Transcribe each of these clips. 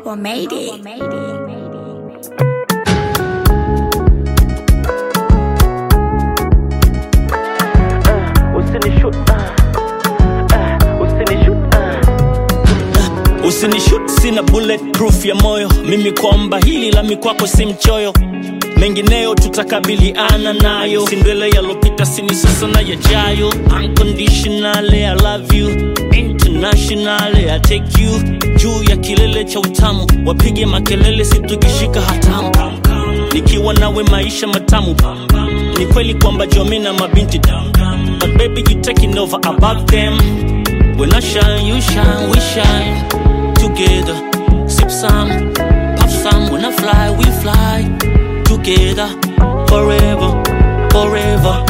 Global made it. Usinishut, ah, ah, usinishut, ah. Usinishut, sina bulletproof ya moyo mimi kwamba hili la mikwako si mchoyo mengineyo tutakabiliana nayo sindwele yalopita sini sasa na yajayo unconditionally i love you internationally i take you juu ya kilele cha utamu wapige makelele situkishika hatamu nikiwa nawe maisha matamu ni kweli kwamba jomi na mabinti but baby you taking over above them when i shine you shine we shine together sip some puff some when i fly we fly together forever forever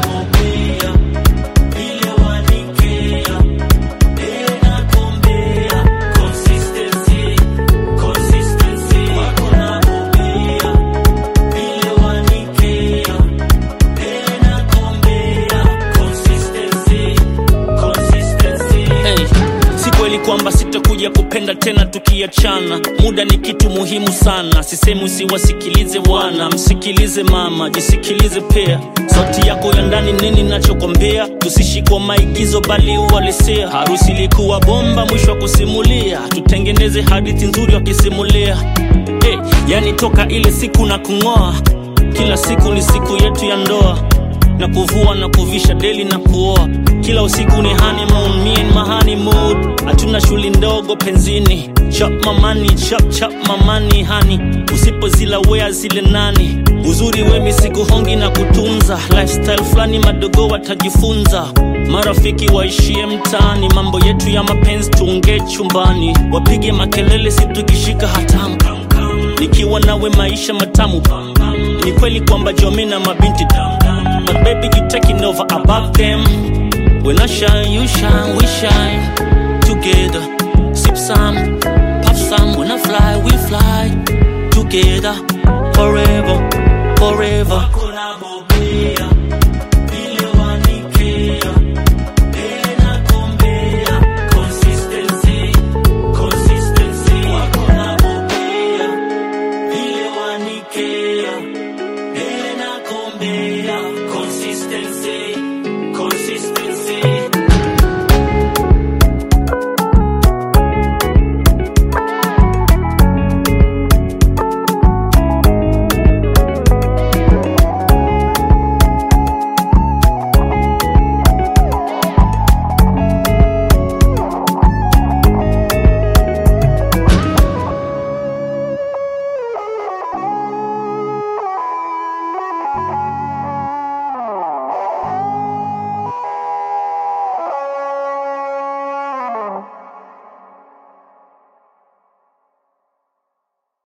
Hey, si kweli kwamba sitakuja kupenda tena tukiachana muda ni kitu muhimu sana sisemi usiwasikilize wana msikilize mama jisikilize pia sauti yako ya ndani nini nachokwambia tusishikwa maigizo bali uhalisia harusi ilikuwa bomba mwisho wa kusimulia tutengeneze hadithi nzuri wakisimulia hey, yani toka ile siku na kung'oa kila siku ni siku yetu ya ndoa na kuvua na kuvisha deli na kuoa kila usiku ni honeymoon, me and my honeymoon hatuna shuli ndogo penzini chap mamani chap chap mamani hani usipozila wea zile nani uzuri wemi sikuhongi na kutunza lifestyle fulani madogo watajifunza marafiki waishie mtaani mambo yetu ya mapenzi tuongee chumbani wapige makelele situkishika hatamu nikiwa nawe maisha matamu ni kweli kwamba jomi na mabinti but baby you taking over above them when i shine you shine we shine together sip some puff some when i fly we fly together forever forever